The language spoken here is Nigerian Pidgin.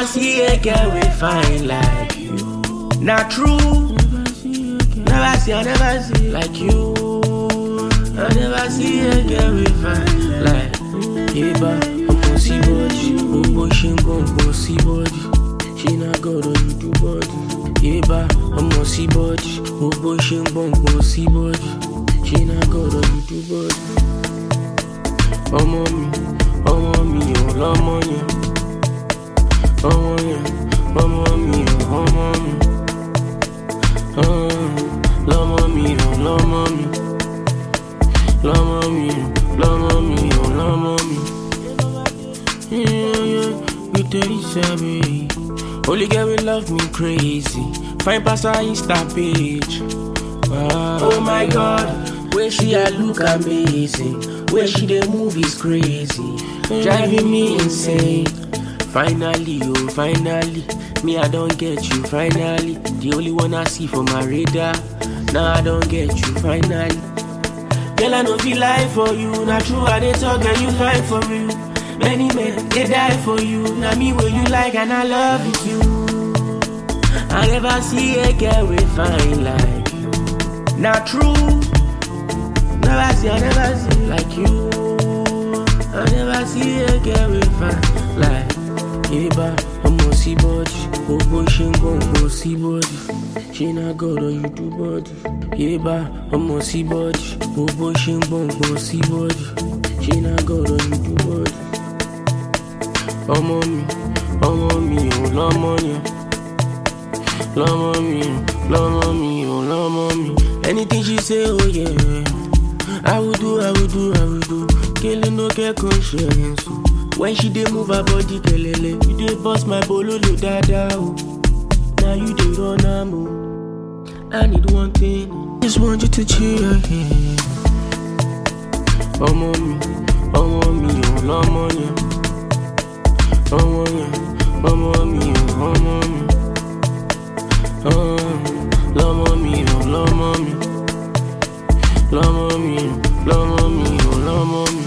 never see a girl we fine like you. Not true. Never see, I never see like you. I never see a girl we fine like Eba, ọmọ sí bọ́ọ̀dì, gbogbo ṣe ń gbọ̀ngbọ̀n sí bọ́ọ̀dì. Ṣé na gọ́dọ̀ you do bọ́ọ̀dì? Eba, ọmọ sí bọ́ọ̀dì, gbogbo ṣe ń gbọ̀ngbọ̀n sí bọ́ọ̀dì. Ṣé na gọ́dọ̀ you do bọ́ọ̀dì? Ọmọ mi, ọmọ mi ò lọ́mọ yẹn. Ọmọ yẹn, ọmọ mi ò ọmọ mi. Ah, Lọ́mọ mi ò lọ́mọ mi. Lọ́mọ mi ò lọ́mọ mi ò lọ́mọ mi. Yeah, yeah, we dirty savage. Only girl will love me crazy. Find pass her Insta page. Wow. Oh my God, where she I look amazing. Where she dey move is crazy, driving me insane. Finally, oh finally, me I don't get you. Finally, the only one I see for my radar. Now I don't get you. Finally. Girl, I know feel lie for you. Not true, I they talk and you fight for real. Many men, they die for you. Now me what you like and I love you. I never see a girl we fine like you. Not true. Never see, I never see like you. I never see a girl we fine like Eba, ọmọ sí bọ́ọ̀dì, gbogbo ṣe ń gbọ̀ngbọ̀n sí bọ́ọ̀dì. Ṣé na gọ́dọ̀ you do bọ́ọ̀dì? Eba, ọmọ sí bọ́ọ̀dì, gbogbo ṣe ń gbọ̀ngbọ̀n sí bọ́ọ̀dì. Ṣé na gọ́dọ̀ you do bọ́ọ̀dì? Ọmọ mi, ọmọ mi ò lọ́mọ yẹn. Lọ́mọ mi, lọ́mọ mi ò lọ́mọ mi. Anything she say, oh yeah. I will do, I will do, I will do. Killing no get conscience. oh. When she dey move her body, kelele, you dey bust my bololo dada oh. Now you dey run am oh. I need one thing, just want you to chill your head. Ọmọ mi, ọmọ mi ò lọ́mọ yẹn. Ọmọ yẹn, ọmọ mi ò ọmọ mi. Ah, Lọ́mọ mi ò lọ́mọ mi. Lọ́mọ mi ò lọ́mọ mi ò lọ́mọ mi.